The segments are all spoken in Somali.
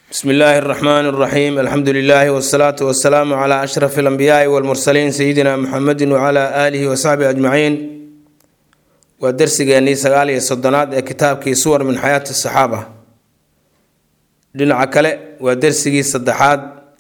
bsmi illaahi اraxmaan اraxiim alxamdu lilaahi wsalaatu wasalaamu cla ashraf اlanbiyaai wاlmursaliin sayidina muxamedi wcla aalihi wasaxbihi ajmaciin waa dersigeenii sagaal iyo soddonaad ee kitaabkii suwar min xayaati saxaaba dhinaca kale waa dersigii saddexaad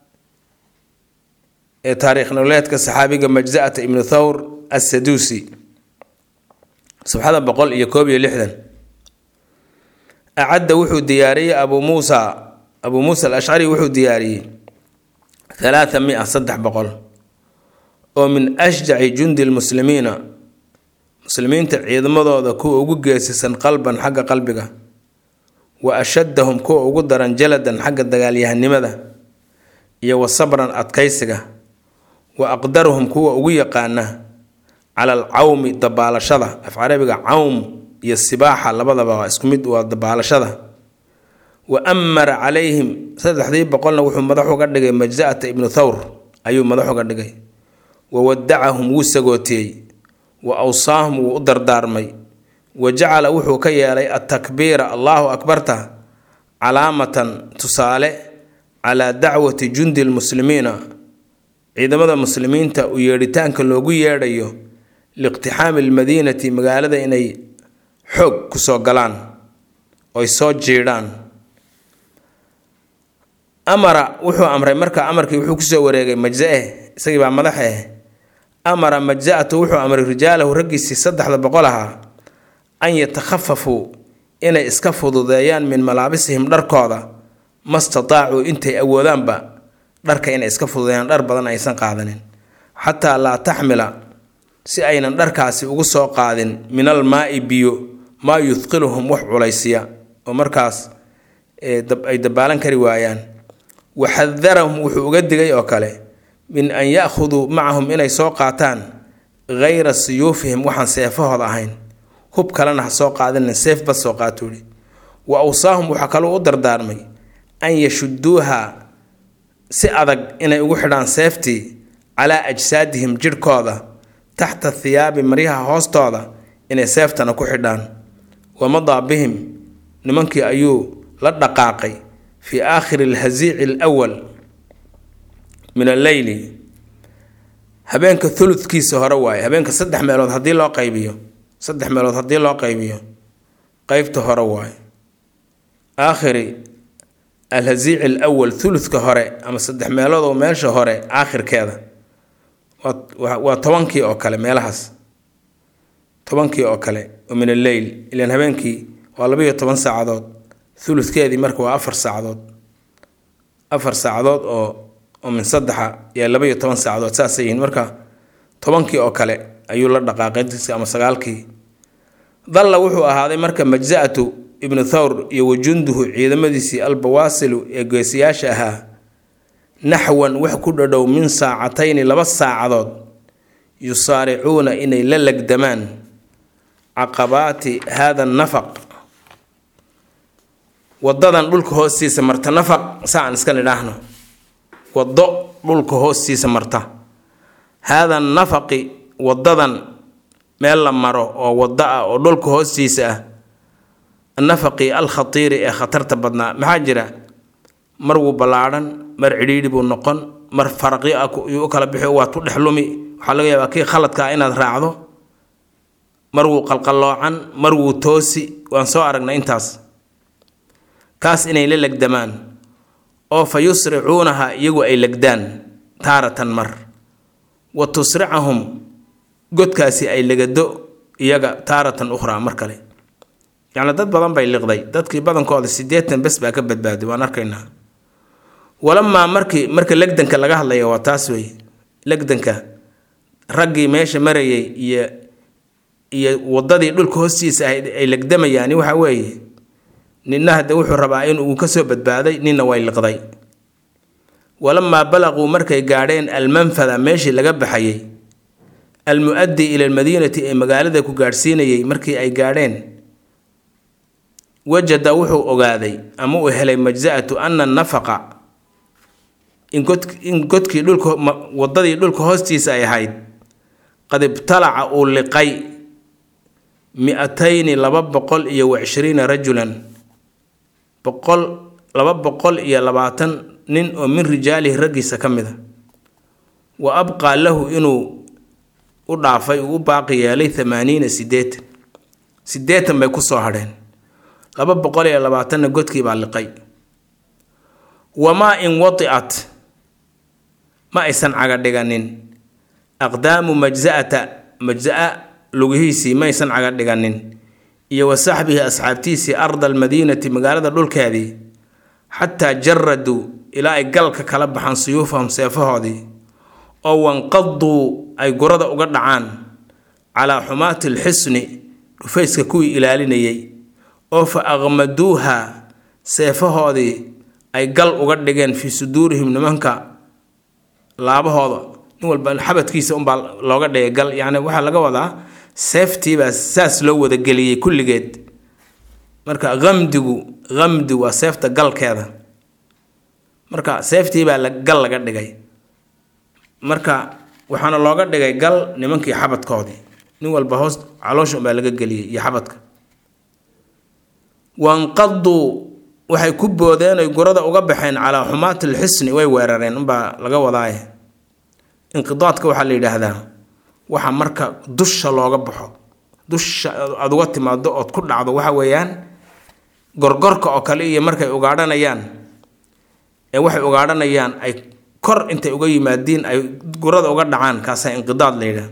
ee taariikh nololeedka saxaabiga majza'ata ibnu thawr assaduusi sabxada boqol iyo koob iyo lixdan acadda wuxuu diyaariyey abuu muusa abuu muusa alashcari wuxuu diyaariyey halaatha mia saddex boqol oo min ashjaci jundi lmuslimiina muslimiinta ciidamadooda kuwa ugu geesisan qalban xagga qalbiga wa ashaddahum kuwa ugu daran jaladan xagga dagaalyahanimada iyo wa sabran adkaysiga wa aqdaruhum kuwa ugu yaqaana cala alcawmi dabaalashada af carabiga cawm iyo sibaaxa labadaba waa isku mid waa dabaalashada wa amara calayhim saddexdii boqolna wuxuu madax uga dhigay majza'ata ibnu thawr ayuu madax uga dhigay wa wadacahum wuu sagootiyey wa awsaahum wuu u dardaarmay wa jacala wuxuu ka yeelay atakbiira allahu akbarta calaamatan tusaale calaa dacwati jundi lmuslimiina ciidamada muslimiinta u yeedhitaanka loogu yeedhayo liiqtixaami almadiinati magaalada inay xoog kusoo galaan oy soo jiidhaan amara wuxuu amray marka amarkii wuxuu kusoo wareegay majza-e isagii baa madax eh amara majza-atu wuxuu amray rijaalahu raggiisii saddexda boqol ahaa an yatakhafafuu inay iska fududeeyaan min malaabisihim dharkooda ma stataacuu intay awoodaanba dharka inay iska fududeeyaan dhar badan aysan qaadanin xataa laa taxmila si aynan dharkaasi ugu soo qaadin min al maai biyo maa yuthqiluhum wax culaysiya oo markaas ay dabaalan kari waayaan waxadarahum wuxuu uga digay oo kale min an ya-khuduu macahum inay soo qaataan hayra siyuufihim waxaan seefahooda ahayn hub kalena ha soo qaadinin seef bad soo qaatuuhi wa awsaahum waxaa kaloo u dardaarmay an yashuduuha si adag inay ugu xidhaan seeftii calaa ajsaadihim jidhkooda taxta thiyaabi maryaha hoostooda inay seeftana ku xidhaan wamadaa bihim nimankii ayuu la dhaqaaqay fii aakhiri alhasiici alwal min alleyli habeenka thuludkiisa hore waaye habeenka saddex meelood haddii loo qaybiyo saddex meelood haddii loo qaybiyo qeybta hore waaye aakhiri alhasiici alawal thuludka hore ama saddex meelood oo meesha hore aakhirkeeda waa tobankii oo kale meelahaas tobankii oo kale oo min alleyl ilaan habeenkii waa labayo toban saacadood thuludkeedii marka waa afar saacadood afar saacadood oo oo min saddexa yaa labaiyo toban saacadood saasay yihiin marka tobankii oo kale ayuu la dhaqaaqay ama sagaalkii dalla wuxuu ahaaday marka majza-atu ibnu thawr iyo wajunduhu ciidamadiisii albawaasilu ee geesiyaasha ahaa naxwan wax ku dhadhow min saacatayni laba saacadood yusaaricuuna inay la legdamaan caqabaati haada nafaq wadadan dhulka hoostiisa marta nafaq saa aan iska nidhaahno wado dhulka hoostiisa marta haada nafaqi wadadan meel la maro oo wado ah oo dhulka hoostiisa ah annafaqi alkhatiiri ee khatarta badnaa maxaa jira mar wuu ballaadhan mar cidhiidhi buu noqon mar faraqi ah yuu u kala bixi waa tu dhex lumi waxaa laga yaabaa kii khaladka ah inaad raacdo mar wuu qalqalloocan mar wuu toosi waan soo aragnay intaas kaas inay la legdamaan oo fa yusricuunaha iyagu ay legdaan taaratan mar wa tusricahum godkaasi ay legado iyaga taaratan ukhraa mar kale yacni dad badan bay liqday dadkii badankooda siddeetan bes baa ka badbaaday waan arkaynaa walamaa markii marka legdanka laga hadlaya waa taas wey legdanka raggii meesha marayay iyo iyo wadadii dhulka hoostiisa ahayd ay legdamayaani waxa weeye ninna hadde wuxuu rabaa in uu kasoo badbaaday ninna way liqday walamaa balaquu markay gaadheen almanfada meeshii laga baxayay almu-addi ila almadiinati ee magaalada ku gaadhsiinayay markii ay gaadheen wajada wuxuu ogaaday ama uu helay majza-atu ana nafaqa in godkii dhulka wadadii dhulka hoostiisa ay ahayd qad ibtalaca uu liqay mi-atayni laba boqol iyo wa cishriina rajulan boqol laba boqol iyo labaatan nin oo min rijaalihi raggiisa ka mid a wa abqaa lahu inuu u dhaafay uu u baaqi yeelay thamaaniina siddeetan siddeetan bay ku soo hadheen laba boqol iyo labaatanna godkii baa liqay wamaa in wadicat ma aysan caga dhiganin aqdaamu majsa'ata majsa'a lugihiisii ma aysan caga dhiganin iyo wa saxbihi asxaabtiisii arda almadiinati magaalada dhulkeedii xataa jaraduu ilaa ay galka kala baxaan suyuufahum seefahoodii oo wanqaduu ay gurada uga dhacaan calaa xumaati alxisni dhufayska kuwii ilaalinayay oo fa aqmaduuha seefahoodii ay gal uga dhigeen fii suduurihim nimanka laabahooda nin walba xabadkiisa unbaa looga dhigay gal yacni waxaa laga wadaa seeftiibaa saas loo wadageliyey kulligeed marka qamdigu qamdi waa seefta galkeeda marka seeftiibaa la gal laga dhigay marka waxaana looga dhigay gal nimankii xabadkoodii nin walba hoos caloosha unbaa laga geliyey iyo xabadka wanqaduu waxay ku boodeen oy gurada uga baxeen calaa xumaati alxisni way weerareen unbaa laga wadaaye inqidaadka waxaa la yidhaahdaa waxa marka dusha looga baxo dusha aad uga timaado ood ku dhacdo waxa weeyaan gorgorka oo kale iyo markay ugaadhanayaan ee waxay ugaadhanayaan ay kor intay uga yimaadiin ay gurada uga dhacaan kaasaa inqidaad la yidhaah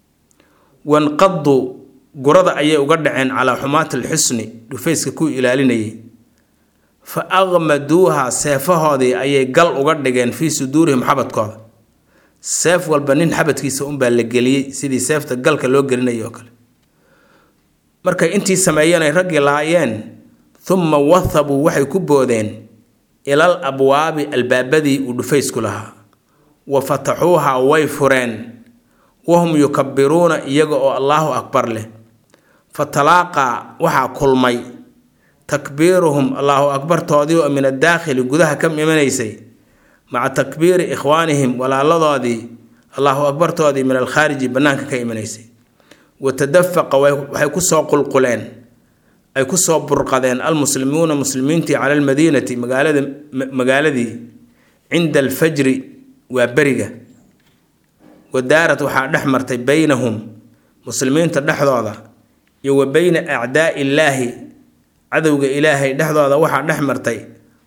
wanqadu gurada ayay uga dhaceen calaa xumaati alxusni dhufayska kuwii ilaalinayay fa aqmaduuha seefahoodii ayay gal uga dhigeen fii suduurihim xabadkooda seef walba nin xabadkiisa unbaa la geliyey sidii seefta galka loo gelinayay oo kale markay intii sameeyeen ay raggii lahaayeen uma wathabuu waxay ku boodeen ilal abwaabi albaabadii uu dhufaysku lahaa wa fataxuuha way fureen wahum yukabiruuna iyaga oo allaahu akbar leh fatalaaqaa waxaa kulmay takbiiruhum allaahu akbartoodii oo min addaakhili gudaha ka imanaysay maca takbiiri ikhwaanihim walaaladoodii allaahu akbartoodii min alkhaariji bannaanka ka imanaysay wa tadafaqa waxay kusoo qulquleen ay kusoo burqadeen almuslimuuna muslimiintii cala almadiinati magaalada magaaladii cinda alfajri waa beriga wadaarad waxaa dhex martay beynahum muslimiinta dhexdooda iyo wa beyna acdaai illaahi cadowga ilaahay dhexdooda waxaa dhex martay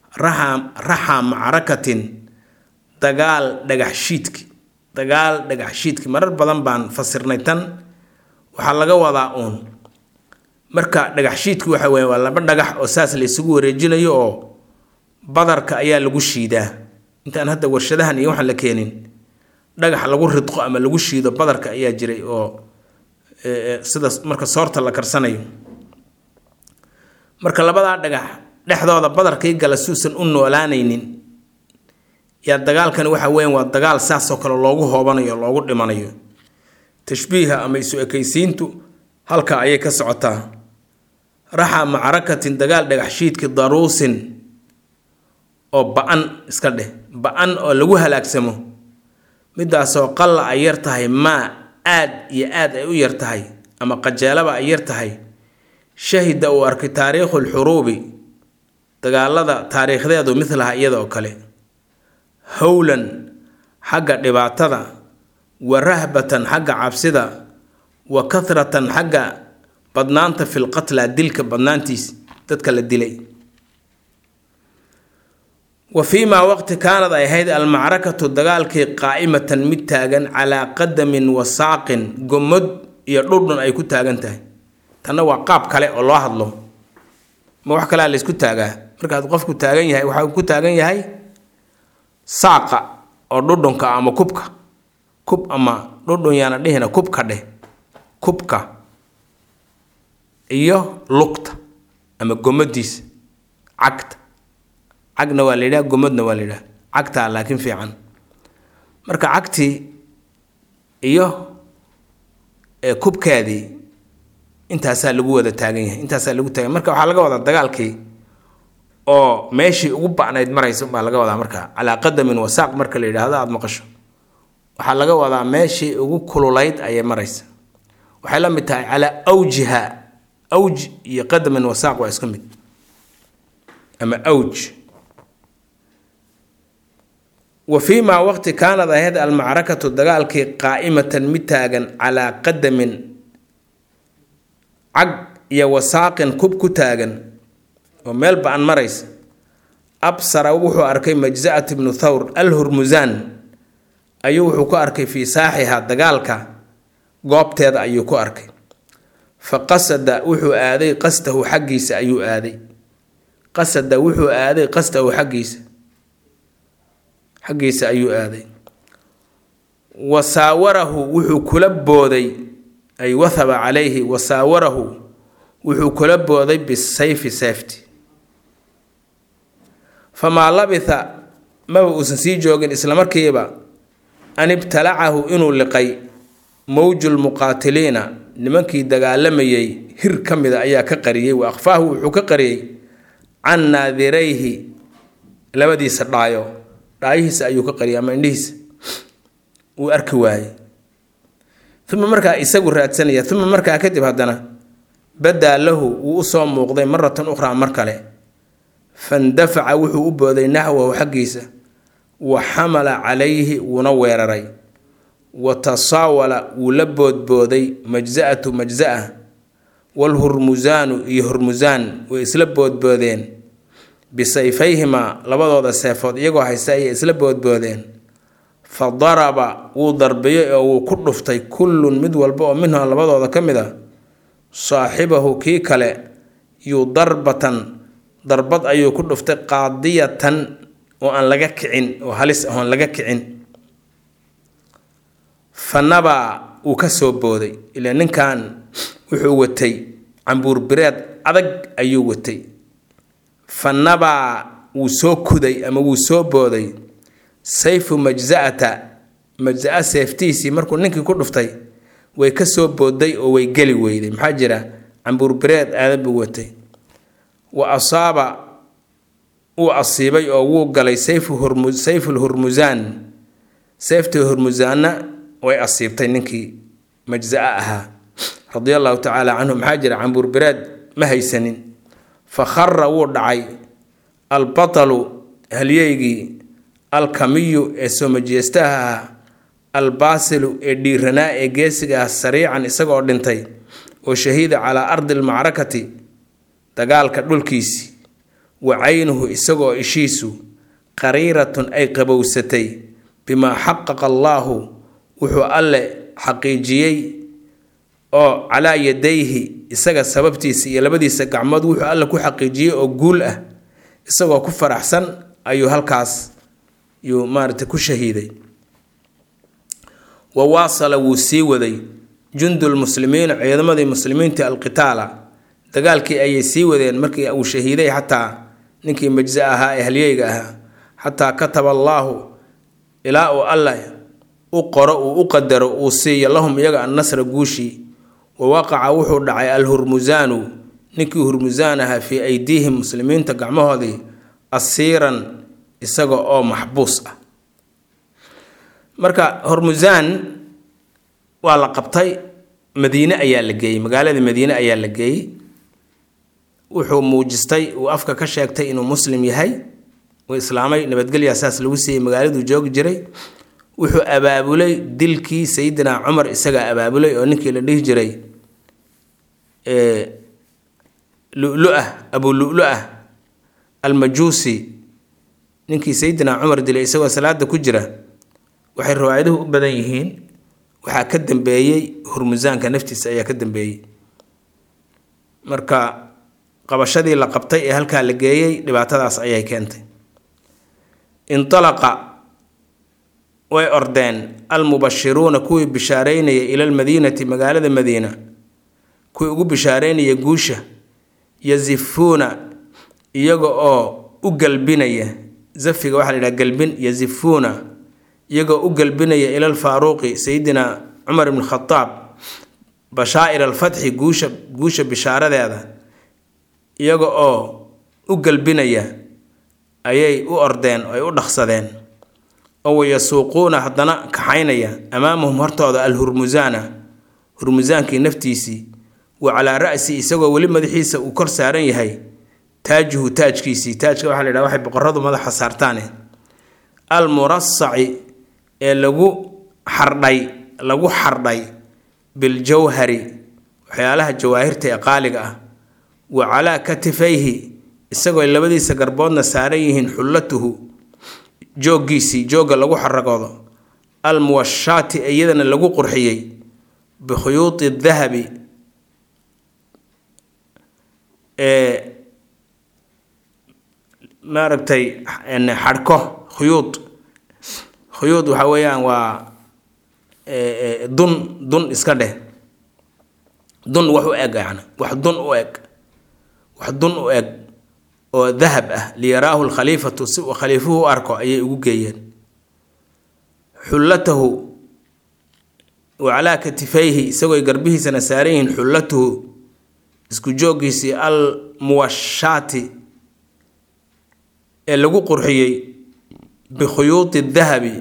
raxa macrakatin dagaal dhagaxshiidki dagaal dhagaxshiidki marar badan baan fasirnay tan waxaa laga wadaa uun marka dhagaxshiidki waxa weeye waa laba dhagax oo saas la isugu wareejinayo oo badarka ayaa lagu shiidaa intaan hadda warshadahan iyo waxaan la keenin dhagax lagu ridqo ama lagu shiido badarka ayaa jiray oo sida marka soorta la karsanayo marka labadaa dhagax dhexdooda badarkii gala suusan u noolaanaynin yaa dagaalkani waxa weyan waa dagaal saasoo kale loogu hoobanayo loogu dhimanayo tashbiiha ama isu ekaysiintu halka ayay ka socotaa raxa macrakatin dagaal dhagaxshiidki daruusin oo ba-an iska dheh ba-an oo lagu halaagsamo midaasoo qalla ay yar tahay maa aad iyo aad ay u yar tahay ama qajeelaba ay yar tahay shahida uu arkay taariikhu lxuruubi dagaalada taariikhdeedu midlaha iyada oo kale howlan xagga dhibaatada wa rahbatan xagga cabsida wa kathratan xagga badnaanta filqatla dilka badnaantiis dadka la dilay wa fii maa waqti kaanad ay ahayd almacrakatu dagaalkii qaa'imatan mid taagan calaa qadamin wa saaqin gomod iyo dhudhun ay ku taagan tahay tanna waa qaab kale oo loo hadlo ma wax kalea laysku taagaa markaad qofku taagan yahay waxaa ku taagan yahay saaqa oo dhudhunka ama kubka kub ama dhudhun yaana dhihina kubka dheh kubka iyo lugta ama gomadiisa cagta cagna waa la yidhaha gomadna waa la yidhaha cagtaa laakiin fiican marka cagtii iyo kubkeedii intaasaa lagu wada taagan yahay intaasaa lagu taagan marka waxaa laga wadaa dagaalkii oo meeshii ugu ba'nayd maraysa baa laga wadaa marka calaa qadamin wasaaq marka la yidhaahdo aada maqasho waxaa laga wadaa meeshii ugu kululayd ayay maraysa waxay la mid tahay calaa awjiha awj iyo qadamin wasaaq waa iska mid ama awj wa fii maa waqti kaanad ahayd almacrakatu dagaalkii qaa'imatan mid taagan calaa qadamin cag iyo wasaaqin kub ku taagan oo meel ba-an maraysa absara wuxuu arkay majza'at ibnu thawr al hurmusaan ayuu wuxuu ku arkay fii saaxiha dagaalka goobteeda ayuu ku arkay fa qasada wuxuu aaday qastahu xaggiisa ayuu aaday qasada wuxuu aaday qastahu xaggiisa xaggiisa ayuu aaday wa saawarahu wuxuu kula booday ay wathaba calayhi wa saawarahu wuxuu kula booday bisayfi seefti famaa labitha maba uusan sii joogin islamarkiiba an ibtalacahu inuu liqay mowjulmuqaatiliina nimankii dagaalamayay hir ka mida ayaa ka qariyey wa akhfaahu wuxuu ka qariyey can naadirayhi labadiisa dhaayo dhaayihiisa ayuu ka qariyay ama indhihiisa uu arki waayey uma markaa isagu raadsanaya uma markaa kadib haddana badaa lahu wuu usoo muuqday maratan ukhraa mar kale fandafaca wuxuu u booday naxwahu xaggiisa wa xamala calayhi wuuna weeraray wa tasaawala wuu la boodbooday majza'atu majza'a waalhurmusaanu iyo hurmusaan way isla boodboodeen bisayfayhimaa labadooda seefood iyagoo haysta ayay isla boodboodeen fa daraba wuu darbiyey oo wuu ku dhuftay kullun mid walba oo minhum labadooda ka mid a saaxibahu kii kale yuu darbatan darbad ayuu ku dhuftay qaadiyatan oo aan laga kicin oo halis ahoon laga kicin fa nabaa wuu ka soo booday ilaa ninkan wuxuu watay cambuur bireed adag ayuu watay fa nabaa wuu soo kuday ama wuu soo booday sayfu majza'ata majza'a seeftiisii markuu ninkii ku dhuftay way ka soo booday oo way geli weyday maxaa jira cambuur bireed aadan buu watay wa asaaba wuu asiibay oo wuu galay sayfu hurmu sayful hurmusaan seeftii hurmusaanna way asiibtay ninkii majza'a ahaa radia allahu tacaala canhu maxaa jira cambuur bireed ma haysanin fa khara wuu dhacay albatalu halyeygii alkamiyu ee soomajeestaha ah albaasilu ee dhiiranaa ee geesiga ah sariican isagoo dhintay oo shahiida calaa ardi almacrakati dagaalka dhulkiisii wa caynuhu isagoo ishiisu qariiratun ay qabowsatay bimaa xaqaqa allaahu wuxuu alle xaqiijiyey oo calaa yadayhi isaga sababtiisa iyo labadiisa gacmood wuxuu alle ku xaqiijiyey oo guul ah isagoo ku faraxsan ayuu halkaas yuu maarata ku shahiiday wa waasala wuu sii waday jundulmuslimiina ciidamadii muslimiinta alqitaala dagaalkii ayay sii wadeen markii uu shahiiday xataa ninkii majza ahaa ee halyeyga ahaa xataa kataba allaahu ilaa uu alleh u qoro uu u qadaro uu siiyo lahum iyaga annasra guushii wa waqaca wuxuu dhacay alhurmusaanu ninkii hurmusaan ahaa fii aydiihim muslimiinta gacmahoodii asiiran isaga oo maxbuus ah marka hormusaan waa la qabtay madiine ayaa la geeyey magaalada madiine ayaa la geeyey wuxuu muujistay uu afka ka sheegtay inuu muslim yahay uu islaamay nabadgelyaa saas lagu siiyey magaaladuu joogi jiray wuxuu abaabulay dilkii sayidina cumar isagaa abaabulay oo ninkii la dhihi jiray lulu-ah abu lulu-ah almajuusi ninkii sayidina cumar dilay isagoo salaada ku jira waxay riwaayaduhu u badan yihiin waxaa ka dambeeyey hurmusaanka naftiisa ayaa ka dambeeyey marka qabashadii la qabtay ee halkaa la geeyey dhibaatadaas ayay keentay intalaqa way ordeen almubashiruuna kuwii bishaareynaya ila lmadiinati magaalada madiina kuwii ugu bishaareynaya guusha yasifuuna iyaga oo u galbinaya zafiga waxaa la yidhaha galbin yasifuuna iyagoo u galbinaya ila alfaaruuqi sayidina cumar ibn khadaab bashaa'ir alfatxi guusha guusha bishaaradeeda iyaga oo u galbinaya ayay u ordeen oo ay u dhaqsadeen oo wayasuuquuna haddana kaxaynaya amaamahum hortooda alhurmusaana hurmusaankii naftiisii wa calaa ra'si isagoo weli madaxiisa uu kor saaran yahay taajuhu taajkiisii taajka waxaa la yidhaha waxay boqoradu madaxa saartaane almurasaci ee lagu xardhay lagu xardhay biljawhari waxyaalaha jawaahirta ee qaaliga ah wa calaa katifayhi isagoo labadiisa garboodna saaran yihiin xullatuhu jooggiisii joogga lagu xaragoodo almuwashaati iyadana lagu qurxiyey bikhuyuudi dahabi ee maaragtay xadhko khuyuud khuyuud waxa weeyaan waa dun dun iska dheh dun wax u eg yani wax dun u eg wax dun u eg oo dahab ah liyaraahu lkhaliifatu si uu khaliifuhu u arko ayay ugu geeyeen xullatahu wa calaa katifayhi isagooy garbihiisana saaran yihiin xullatuhu isku jooggiisii al muwashaati ee lagu qurxiyey bikhuyuudi dahabi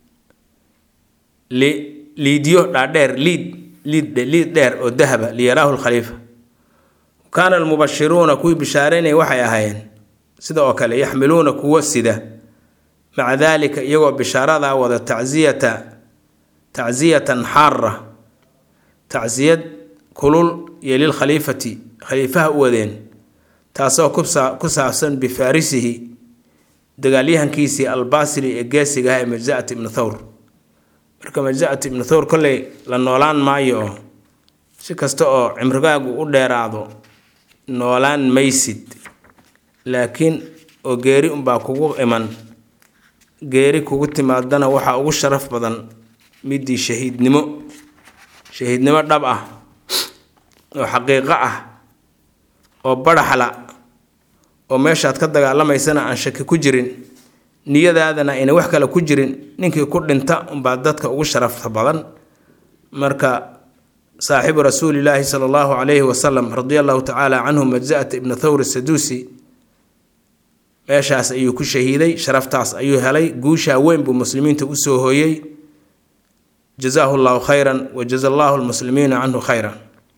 liidyo dhaadheer liid liid liid dheer oo dahaba liyaraahu lkhaliifa kaana almubashiruuna kuwii bishaareynaya waxay ahaayeen sida oo kale yaxmiluuna kuwa sida maca daalika iyagoo bishaaradaa wada tacsiyata tacsiyatan xaara tacsiyad kulul iyo lilkhaliifati khaliifaha u wadeen taasoo ku saabsan bifarisihi dagaalyahankiisii albasri ee geesiga ah ee majzaat ibnu thawr marka majzaat ibnu thawr kolley la noolaan maayo oo si kasta oo cimrigaagu u dheeraado noolaan maysid laakiin oo geeri unbaa kugu iman geeri kugu timaadana waxaa ugu sharaf badan midii shahiidnimo shahiidnimo dhab ah oo xaqiiqo ah oo baraxla oo meeshaad ka dagaalamaysana aan shaki ku jirin niyadaadana ayna wax kale ku jirin ninkii ku dhinta unbaa dadka ugu sharafta badan marka saaxibu rasuulilaahi sala allahu calayhi wasalam radia allahu tacaala canhu majza'ata ibnu thawr saduusi meeshaas ayuu ku shahiiday sharaftaas ayuu helay guushaa weyn buu muslimiinta usoo hooyey jazaahu llahu khayran wa jaza allahu lmuslimiina canhu khayran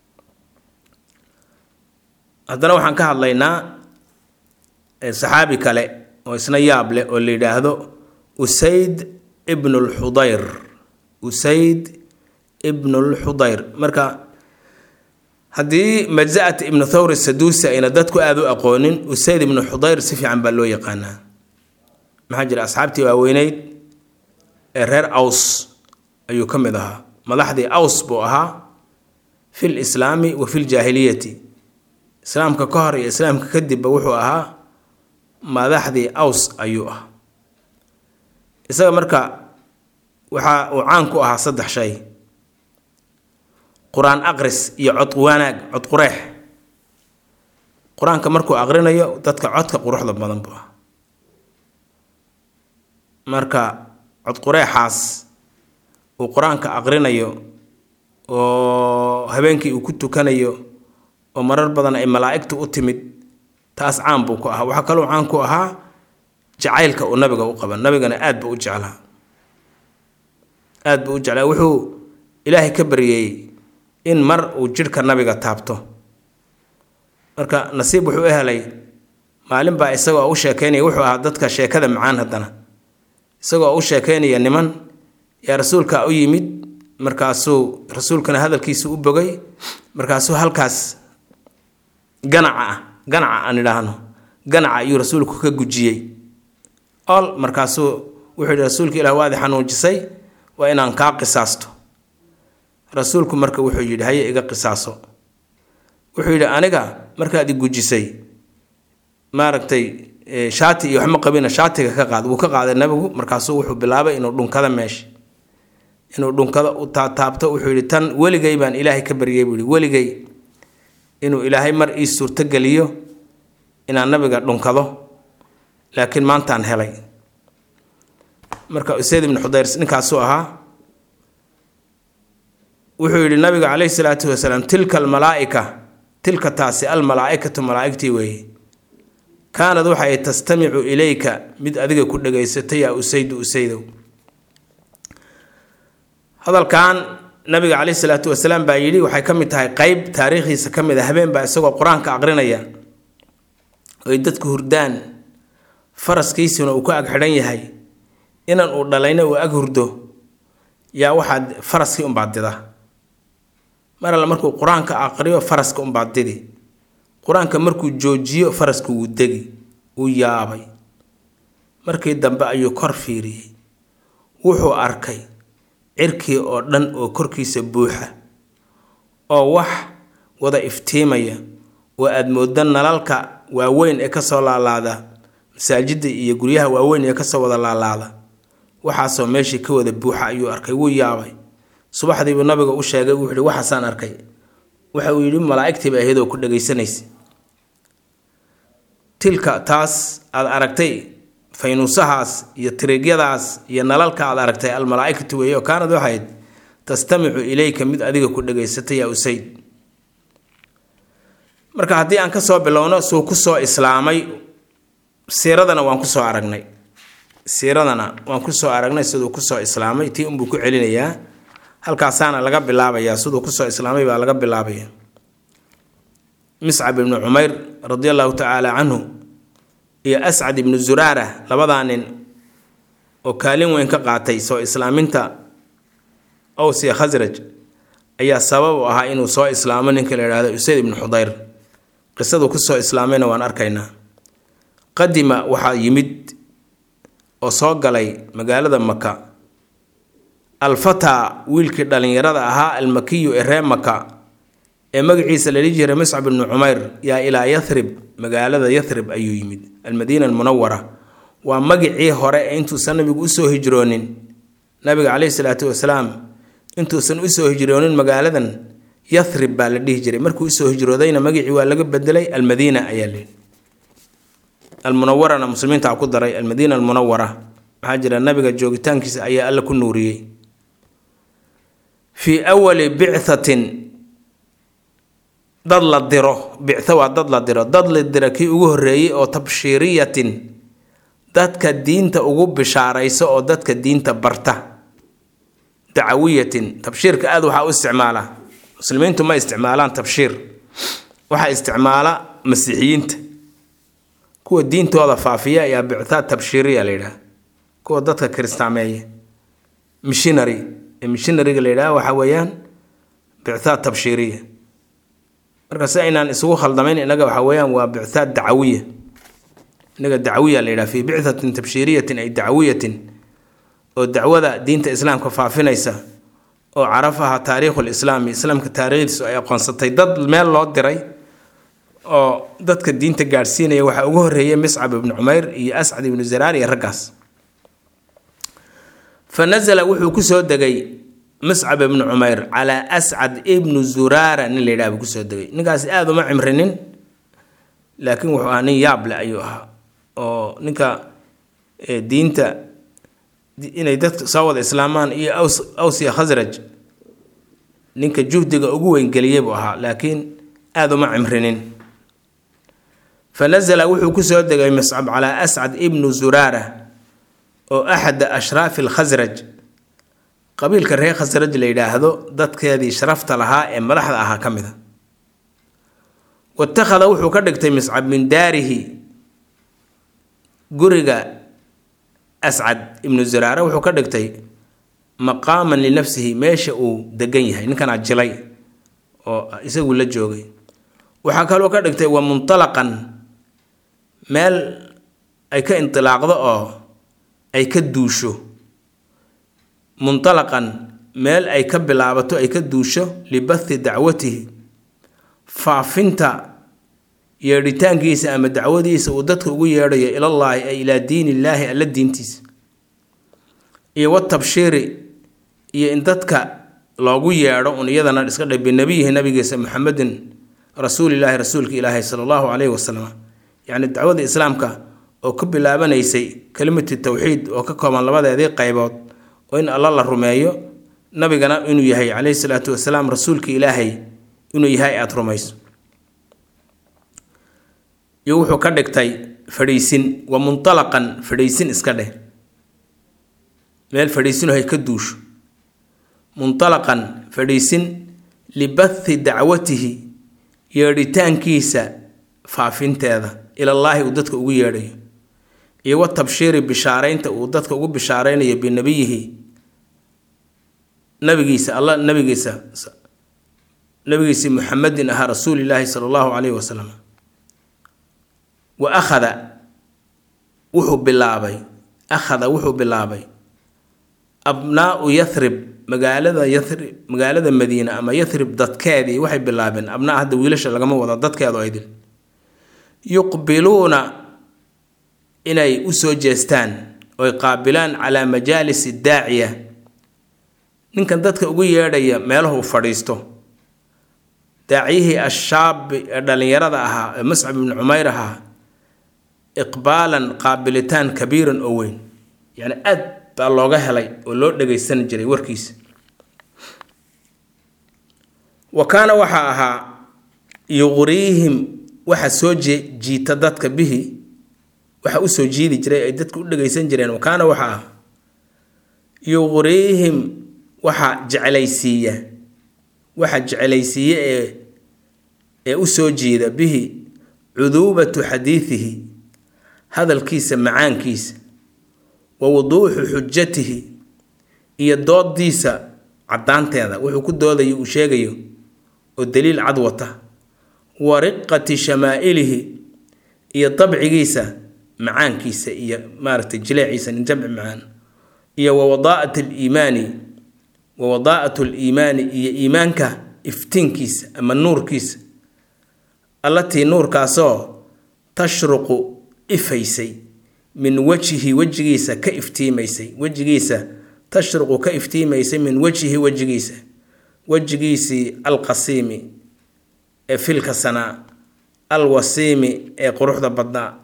haddana waxaan ka hadlaynaa saxaabi kale oo isna yaab leh oo la yidhaahdo usayd ibnu lxudayr usayd ibnu lxudayr marka haddii majza'at ibnu thawr saduusi ayna dadku aada u aqoonin usayd ibnu xudayr si fiican baa loo yaqaanaa maxaa jira asxaabtii waaweyneyd ee reer aws ayuu ka mid ahaa madaxdii aws buu ahaa fi lislaami wa fi ljaahiliyati islaamka ka hor iyo islaamka kadibba wuxuu ahaa madaxdii aws ayuu ah isaga marka waxa uu caan ku ahaa saddex shay qur-aan aqris iyo cod wanaag cod qureex qur-aanka markuu aqrinayo dadka codka quruxda badan buu ah marka cod qureexaas uu qur-aanka aqrinayo oo habeenkii uu ku tukanayo oo marar badan ay malaa'igtu u timid taas caan buu ku ahaa waxaa kaloo caan ku ahaa jacaylka uu nabiga u qaba nabigana aad buu u jeclaa aad buu u jeclaa wuxuu ilaahay ka baryey in mar uu jidhka nabiga taabto marka nasiib wuxuu u helay maalin baa isagoo u sheekeynaya wuxuu ahaa dadka sheekada macaan haddana isagoo u sheekeynaya niman yaa rasuulka u yimid markaasuu rasuulkana hadalkiisa u bogay markaasuu halkaas ganaca ah ganaca aan idhaahno ganaca ayuu rasuulku ka gujiyey ol markaasuu wuxuu yidhi rasuulka ilah waadi xanuujisay waa inaan kaa qisaasto rasuulku marka wuxuu yidhi haye iga qisaaso wuxuu yidhi aniga markaad i gujisay maaragtay shaati iyo waxma qabina shaatiga ka qaad wuu ka qaaday nabigu markaasuu wuxuu bilaabay inuu dhunkada meesha inuu dhunkada u taataabto wuxuu yidhi tan weligay baan ilaahay ka baryay buu yihi weligay inuu ilaahay mar ii suurtogeliyo inaan nabiga dhunkado laakiin maantaan helay marka usayd ibnu xudayr ninkaasuu ahaa wuxuu yidhi nabiga calayhi salaatu wasalaam tilka almalaa'ika tilka taasi almalaa'ikatu malaa'igtii weeye kaanad waxay tastamicu ilayka mid adiga ku dhegaysatay yaa usaydu usaydow hadalkan nabiga caleyhi salaatu wasalaam baa yidhi waxay ka mid tahay qeyb taariikhdiisa ka mid a habeen baa isagoo qur-aanka aqrinaya oy dadku hurdaan faraskiisuna uu ku ag xidhan yahay inan uu dhalayna uu ag hurdo yaa waxaad faraskii unbaad dida mar alle markuu qur-aanka aqriyo faraska unbaad didi qur-aanka markuu joojiyo faraska wuu degi wuu yaabay markii dambe ayuu kor fiiriyey wuxuu arkay cirkii oo dhan oo korkiisa buuxa oo wax wada iftiimaya oo aada mooddo nalalka waaweyn ee kasoo laalaada masaajidda iyo guryaha waaweyn ee kasoo wada laalaada waxaasoo meeshii ka wada buuxa ayuu arkay wuu yaabay subaxdiibuu nabiga u sheegay wuxuu yihi waxaasaan arkay waxa uu yidhi malaa'igtiiba ahayd oo ku dhagaysanaysa tilka taas aad aragtay faynuusahaas iyo tiriigyadaas iyo nalalka aad aragtay almalaaikatu weeye oo kaanad waxayd tastamicu ilayka mid adiga ku dhagaysatay yaa usayd marka haddii aan kasoo bilowno suu kusoo islaamay siiradana waan kusoo aragnay siiradana waan kusoo aragnay siduu kusoo islaamay tii unbuu ku celinayaa halkaasaana laga bilaabayaa siduu kusoo islaamay baa laga bilaabaya miscab ibnu cumayr radi allahu tacaala canhu iyo ascad ibnu zuraara labadaa nin oo kaalin weyn ka qaatay soo islaaminta owsiya khasraj ayaa sabab u ahaa inuu soo islaamo ninka la yidhahdo usayd ibnu xudayr qisadu kusoo islaamayna waan arkaynaa qadima waxaa yimid oo soo galay magaalada maka alfataa wiilkii dhallinyarada ahaa almakiyu ee ree maka ee magaciisa la dhihi jiray muscab ibnu cumayr yaa ilaa yathrib magaalada yathrib ayuu yimid almadiina almunawara waa magicii hore ee intuusan nabigu usoo hijroonin nabiga caleyhi salaatu wasalaam intuusan usoo hijroonin magaaladan yathrib baa la dhihi jiray markuu usoo hijroodayna magicii waa laga bedelay almadiina ayaa layidhi almunawarana muslimiinta ku daray almadiina almunawara maxaa jira nabiga joogitaankiisa ayaa alla ku nuuriyey fii awali bichatin dad la diro bictho waa dad la diro dad la diro kii ugu horreeyey oo tabshiiriyatin dadka diinta ugu bishaaraysa oo dadka diinta barta dacawiyatin tabshiirka aada waxaa u isticmaala muslimiintu ma isticmaalaan tabshiir waxaa isticmaala masiixiyiinta kuwa diintooda faafiya ayaa bicthaa tabshiiriya la yidhaha kuwa dadka kiristaameeya mishinary ee mishinariga la yidhaha waxaa weeyaan bicthaa tabshiiriya marka si aynaan isugu khaldamayn inaga waxa weeyaan waa bicthaa dacawiya inaga dacwiya la yidhaha fii bicthatin tabshiiriyatin ay dacawiyatin oo dacwada diinta islaamka faafinaysa oo carafaha taariikhul islaami islaamka taariikhdiisu ay aqoonsatay dad meel loo diray oo dadka diinta gaadhsiinaya waxaa ugu horreeyay miscab ibnu cumayr iyo ascad ibnu zaraar iyo raggaas fa nasala wuxuu kusoo degay muscab ibnu cumayr calaa ascad ibnu zuraara nin la yidhaha buu kusoo degay ninkaasi aada uma cimrinin laakiin wuxuu ahaa nin yaab leh ayuu ahaa oo ninka diinta inay dadka soo wada islaamaan iyo awsiya khasraj ninka juhdiga ugu weyngeliyey buu ahaa laakiin aada uma cimrinin fa nasala wuxuu kusoo degay muscab calaa ascad ibnu zuraara oo axada ashraafi alkhasraj qabiilka reer khasraj la yidhaahdo dadkeedii sharafta lahaa ee madaxda ahaa ka mid a watakhada wuxuu ka dhigtay miscab min daarihi guriga ascad ibnu zuraare wuxuu ka dhigtay maqaaman linafsihi meesha uu degan yahay ninkanaa jilay oo isagu la joogay waxaa kaloo ka dhigtay wa muntalaqan meel ay ka indilaaqdo oo ay ka duusho muntalaqan meel ay ka bilaabato ay ka duusho libathi dacwatihi faafinta yeedhitaankiisa ama dacwadiisa uu dadka ugu yeedhayo ilallaahi ay ilaa diin illaahi alla diintiisa iyo watabshiiri iyo in dadka loogu yeedho un iyadana iska dhe binabiyihi nabigiisa muxamedin rasuulilaahi rasuulka ilaahi sala allahu caleyhi wasalam yacni dacwada islaamka oo ka bilaabanaysay kelimatu tawxiid oo ka kooban labadeedii qaybood oo in alla la rumeeyo nabigana inuu yahay caleyhi salaatu wasalaam rasuulka ilaahay inuu yahay aada rumayso iyo wuxuu ka dhigtay fadhiisin wa muntalaqan fadhiisin iska dheh meel fadhiisin hay ka duusho muntalaqan fadhiisin libathi dacwatihi yeedhitaankiisa faafinteeda ilallaahi uu dadka ugu yeedhayo iyo wa tabshiiri bishaaraynta uu dadka ugu bishaaraynayo binabiyihi nabigiisa alla nabigiisa nabigiisii muxamedin ahaa rasuulilaahi sala allahu calayhi wasalam wa akhada wuxuu bilaabay akhada wuxuu bilaabay abnaau yathrib magaalada yathrib magaalada madiine ama yathrib dadkeedii waxay bilaabeen abnaa hadda wiilasha lagama wado dadkeedu aydil yuqbiluuna inay u soo jeestaan oy qaabilaan calaa majaalisi daaciya ninkan dadka ugu yeedhaya meelahu fadhiisto daaciyihii ashaabi ee dhallinyarada ahaa ee muscab ibni cumayr ahaa iqbaalan qaabilitaan kabiiran oo weyn yacni aad baa looga helay oo loo dhagaysan jiray warkiisa wa kaana waxaa ahaa yuqriihim waxa soo jiita dadka bihi waxa usoo jiidi jiray ay dadka u dhagaysan jireen wa kaana waxaa ah yuqriihim waxa jeclaysiiya waxa jeclaysiiye ee ee u soo jiida bihi cuduubatu xadiidihi hadalkiisa macaankiisa wa wuduuxu xujatihi iyo doodiisa caddaanteeda wuxuu ku doodayo uu sheegayo oo daliil cad wata wa riqati shamaa'ilihi iyo dabcigiisa macaankiisa iyo maaragtay jileeciisa nin jamci macaan iyo wa wadaa'at aliimaani wa wadaa'atu aliimaani iyo iimaanka iftiinkiisa ama nuurkiisa allatii nuurkaasoo tashruqu ifaysay min wajhi wejigiisa ka iftiimaysay wejigiisa tashruqu ka iftiimaysay min wajhi wejigiisa wejigiisii alqasiimi ee filka sanaa alwasiimi ee quruxda badnaa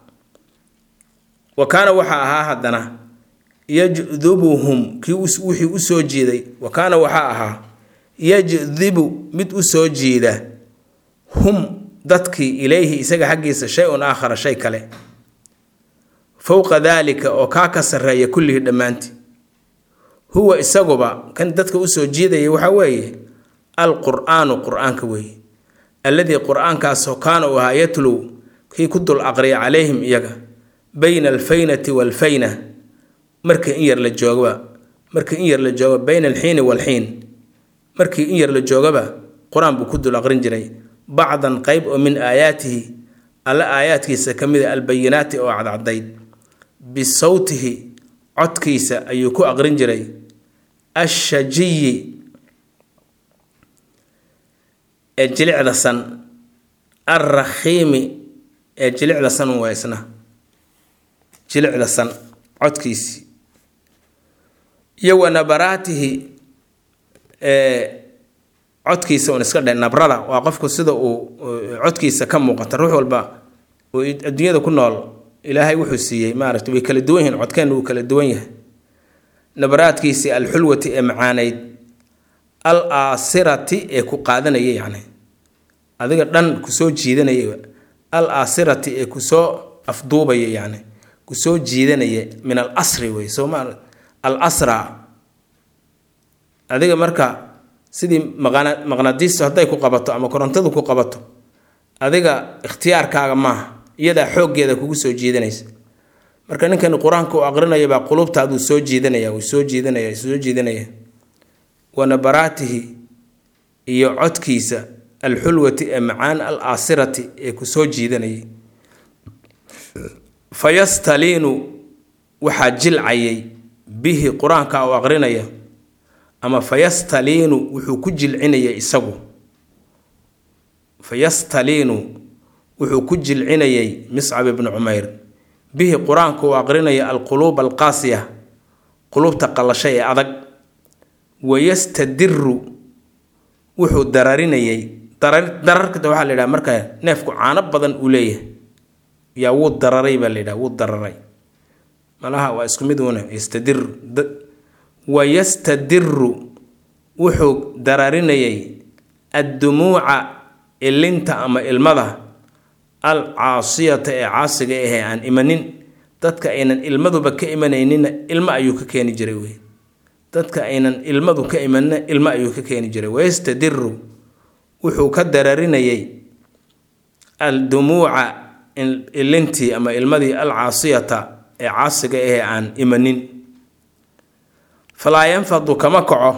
wa kaana waxaa ahaa haddana yajdubuhum kii wixii u soo jiiday wa kaana waxaa ahaa yajdibu mid u soo jiida hum dadkii ilayhi isaga xaggiisa shay-un aakhara shay kale fowqa daalika oo kaa ka sarreeya kullihii dhammaantii huwa isaguba kan dadka usoo jiidaya waxaa weeye alqur-aanu qur-aanka weeye alladii qur-aankaasoo kaana uu ahaa yatlow kii ku dul aqriya calayhim iyaga bayna alfaynati waalfayna markii in yar la joogaba markii in yar la jooga bayna alxiini waalxiin markii in yar la joogaba qur-aan buu ku dul aqrin jiray bacdan qeyb oo min aayaatihi alle aayaadkiisa ka mid a albayinaati oo cadcadayd bisawtihi codkiisa ayuu ku aqrin jiray ashajiyi ee jilicda san alrakhiimi ee jilicda san waa isna jilicda san codkiisii iyo wa nabaraatihi ee codkiisa un iska dhe nabrada waa qofku sida uu codkiisa ka muuqata ruux walba oo adduunyada ku nool ilaahay wuxuu siiyey maaragta way kala duwan yihiin codkeenna wuu kala duwan yahay nabaraadkiisii alxulwati ee macaanayd al aasirati ee ku qaadanaya yacni adiga dhan kusoo jiidanaya al aasirati ee kusoo afduubaya yacni kusoo jiidanaya min al asri wey soo ma al asra adiga marka sidii maqana maqnadiistu hadday ku qabato ama korontadu ku qabato adiga ikhtiyaarkaaga maaha iyadaa xooggeeda kugu soo jiidanaysa marka ninkan qur-aanka u aqrinaya baa qulubtaaduu soo jiidanaya wuu soo jiidanaya soo jiidanaya wa nabaraatihi iyo codkiisa alxulwati ee macaan al aasirati ee ku soo jiidanayay fayastaliinu waxaa jilcayay bihi qur-aanka u aqrinaya ama fayastaliinu wuxuu ku jilcinaya isagu fayastaliinu wuxuu ku jilcinayay miscab ibnu cumayr bihi qur-aanku uu aqrinaya alquluub alqaasiya quluubta qallasha ee adag wayastadiru wuxuu dararinayay dararkata waxaa la yidhaha marka neefku caano badan uu leeyahay yaa wuu dararay baa la yidhaha wuu dararay malaha waa isku mid uuna yastadir wayastadiru wuxuu dararinayay addumuuca ilinta ama ilmada al caasiyata ee caasiga ahee aan imanin dadka aynan ilmaduba ka imanayninna ilmo ayuu ka keeni jiray wey dadka aynan ilmadu ka imanina ilmo ayuu ka keeni jiray wayastadiru wuxuu ka dararinayay aldumuuca ilintii ama ilmadii alcaasiyata ee caasiga ahee aan imanin falaa yanfadu kama kaco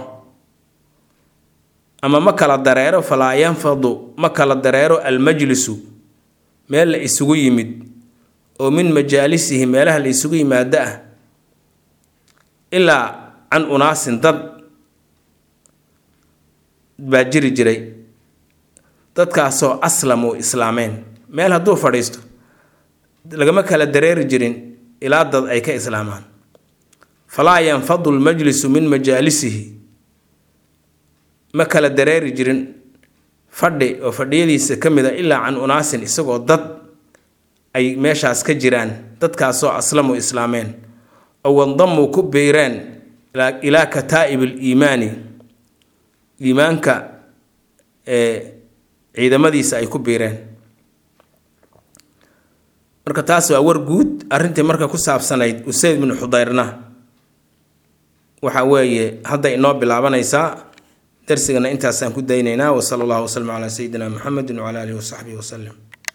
ama ma kala dareero falaa yanfadu ma kala dareero almajlisu meel la isugu yimid oo min majaalisihi meelaha la isugu yimaado ah ilaa can unaasin dad baa jiri jiray dadkaasoo aslamu islaameen meel hadduu fadhiisto lagama kala dareeri jirin ilaa dad ay ka islaamaan falaa yanfadu lmajlisu min majaalisihi ma kala dareeri jirin fadhi oo fadhiyadiisa ka mid a ilaa can unaasin isagoo dad ay meeshaas ka jiraan dadkaasoo aslamu islaameen oo wandamuu ku biireen ilaa kataa'ib aliimaani iimaanka ee ciidamadiisa ay ku biireen marka taas waa war guud arrintii marka ku saabsanayd usayd binu xudayrna waxa weeye hadda inoo bilaabanaysaa darsigana intaasaan ku daynaynaa wasala allahu waslama calaa sayidina muxamedin wcala alihi wasaxbihi waslem